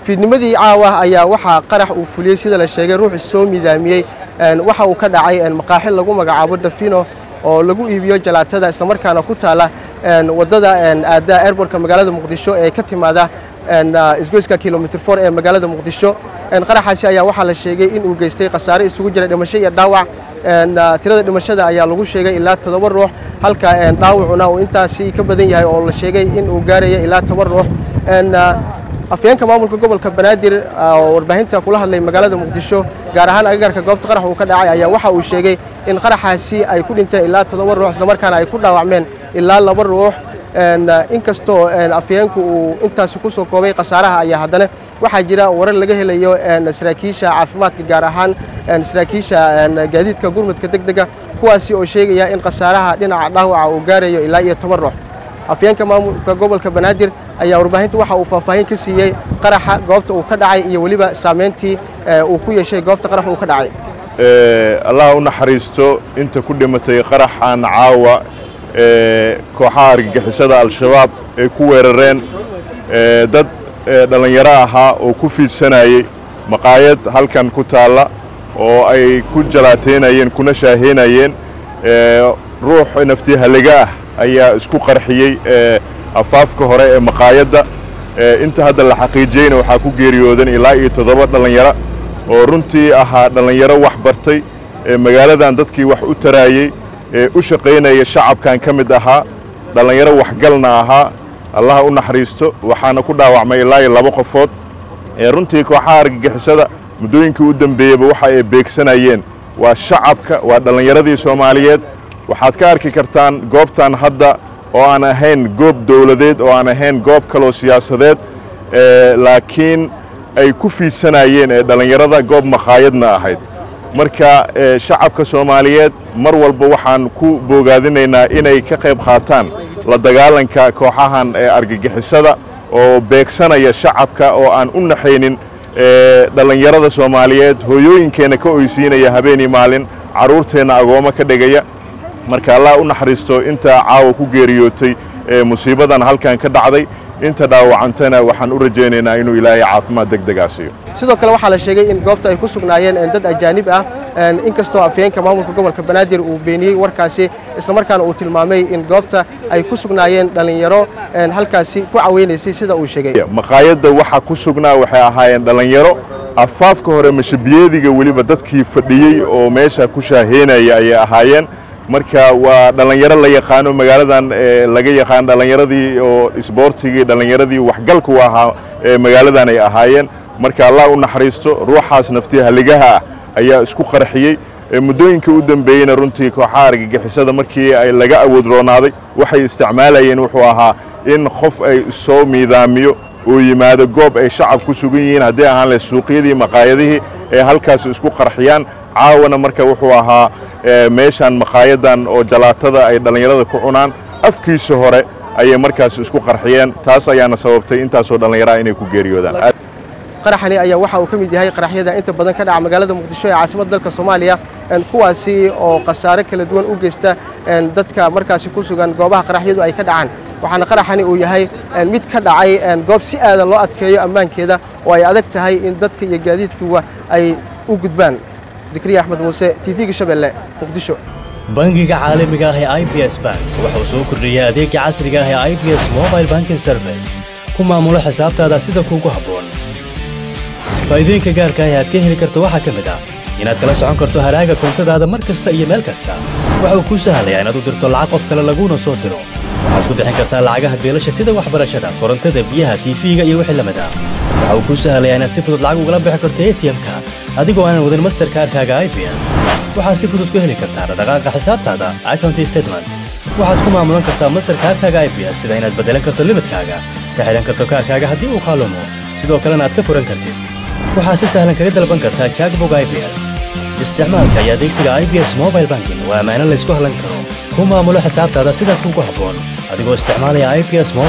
fiidnimadii caawa ayaa waxaa qarax uu fuliyey sida la sheegay ruux soo midaamiyey waxa uu ka dhacay maqaaxi lagu magacaabo dafino oo lagu iibiyo jalaatada islamarkaana ku taala waddada aada airbortka magaalada muqdisho ee ka timaada isgoyska kilomitr for ee magaalada muqdisho qaraxaasi ayaa waxaa la sheegay in uu geystay khasaare isugu jira dhimasho iyo dhaawac tirada dhimashada ayaa lagu sheegay ilaa toddoba ruux halka dhaawacuna uu intaasi ka badan yahay oo la sheegay in uu gaaraya ilaa toban ruux afyeenka maamulka gobolka banaadir oo warbaahinta kula hadlay magaalada muqdisho gaar ahaan agagarka goobta qarax uu ka dhacay ayaa waxa uu sheegay in qaraxaasi ay ku dhinteen ilaa toddoba ruux islamarkaana ay ku dhaawacmeen ilaa laba ruux inkastoo afyeenku uu intaasi ku soo koobay khasaaraha ayaa haddana waxaa jira warar laga helayo saraakiisha caafimaadka gaar ahaan saraakiisha gaadiidka gurmudka deg dega kuwaasi oo sheegaya in khasaaraha dhinaca dhaawaca uu gaarayo ilaa iyo toban ruux afyeenka maamulka gobolka banaadir ayaa warbaahinta waxa uu faahfaahin ka siiyey qaraxa goobta uu ka dhacay iyo weliba saameyntii uu ku yeeshay goobta qarax uu ka dhacay allah u naxariisto inta ku dhimatay qaraxan caawa kooxaha argagixisada al-shabaab ay ku weerareen dad dhallinyaro ahaa oo ku fiidsanayey maqaayad halkan ku taalla oo ay ku jalaateynayeen kuna shaaheynayeen ruux nafti halliga ah ayaa isku qarxiyey afaafka hore ee maqaayadda inta hadda la xaqiijiyeyna waxaa ku geeriyoodan ilaa iyo toddoba dhallinyaro oo runtii ahaa dhallinyaro wax bartay magaaladan dadkii wax u taraayey u shaqaynaya shacabkan ka mid ahaa dhallinyaro waxgalna ahaa allaha u naxariisto waxaana ku dhaawacmay ilaa iyo laba qofood runtii kooxaha argagixisada muddooyinkii u dambeeyeyba waxa ay beegsanayeen waa shacabka waa dhallinyaradii soomaaliyeed waxaad ka arki kartaan goobtan hadda oo aan ahayn goob dowladeed oo aan ahayn goob kaloo siyaasadeed laakiin ay ku fiidsanayeen ee dhallinyarada goob makhaayadna ahayd marka shacabka soomaaliyeed mar walba waxaan ku boogaadinaynaa inay ka qayb qaataan la dagaalanka kooxahan ee argagixisada oo beegsanaya shacabka oo aan u naxaynin dhallinyarada soomaaliyeed hooyooyinkeenna ka oysiinaya habeenii maalin carruurteenna agoommo ka dhigaya marka allah u naxariisto inta caawa ku geeriyootay ee musiibadan halkan ka dhacday inta dhaawacantana waxaan u rajaynaynaa inuu ilaahay caafimaad deg degaa siiyo sidoo kale waxaa la sheegay in goobta ay ku sugnaayeen dad ajaanib ah inkastoo afyeenka maamulka gobolka banaadir uu beeniyey warkaasi islamarkaana uu tilmaamay in goobta ay ku sugnaayeen dhallinyaro halkaasi ku caweynaysay sida uu sheegay maqaayadda waxa ku sugnaa waxay ahaayeen dhallinyaro afaafka hore mashabiyeediga weliba dadkii fadhiyey oo meesha ku shaaheynaya ayay ahaayeen marka waa dhallinyaro la yaqaano magaaladan laga yaqaan dhallinyaradii oo isboortigii dhallinyaradii waxgalka u ahaa magaaladan ay ahaayeen marka allah u naxariisto ruuxaas naftii halligaha ah ayaa isku qarxiyey muddooyinka u dambeeyeyna runtii kooxaha argagixisada markii ay laga awood roonaaday waxay isticmaalayeen wuxuu ahaa in qof ay soo miidaamiyo oo yimaado goob ay shacab ku sugan yihiin haddii ahaan leh suuqyadii maqaayadihii ee halkaas isku qarxiyaan caawana marka wuxuu ahaa meeshan maqaayadan oo jalaatada ay dhallinyarada ku cunaan afkiisa hore ayay markaas isku qarxiyeen taas ayaana sababtay intaasoo dhallinyaraha inay ku geeriyoodaan qaraxani ayaa waxa uu ka mid yahay qaraxyada inta badan ka dhaca magaalada muqdisho ee caasimadda dalka soomaaliya kuwaasi oo khasaare kala duwan u geysta dadka markaasi ku sugan goobaha qaraxyadu ay ka dhacaan waxaana qaraxani uu yahay mid ka dhacay goob si aadan loo adkeeyo ammaankeeda oo ay adag tahay in dadka iyo gaadiidkuwa ay u gudbaan zikriya axmed muuse tv-ga shabeelle muqdisho bangiga caalamiga ah ee i b s bank wuxuu soo kordhiyey adeega casriga ah ee i b s mobile banking service ku maamulo xisaabtaada sida kuugu habboon faa'iidooyinka gaarka ah ee aad ka heli karto waxaa ka mid ah inaad kala socon karto haraaga koontadaada mar kasta iyo meel kasta waxa uu kuu sahlayaa inaad u dirto lacag qof kale laguuna soo diro waxaad ku bixin kartaa lacagaha beelasha sida waxbarashada korontada biyaha tiifiga iyo wixii lamid ah waxa uu kuu sahlayaa inaad si fudud lacag ugala bixi karto atm-ka adigoo aanan wadin masterkaarkaaga i b s waxaad si fudud ku heli kartaa dhaqdhaqaaqa xisaabtaada account statement waxaad ku maamulan kartaa masterkaarkaaga i b s sida inaad beddelan karto limidkaaga ka xidhan karto kaarkaaga haddii uu kaalumo sidoo kalena aad ka furan kartid waxaad si sahlan kaga dalban kartaa jackbog i b s isticmaalka iyo adeegsiga i b s mobile banking waa ammaano laysku hallan karo ku maamulo xisaabtaada sida kuugu habboon adigoo isticmaalaya i b s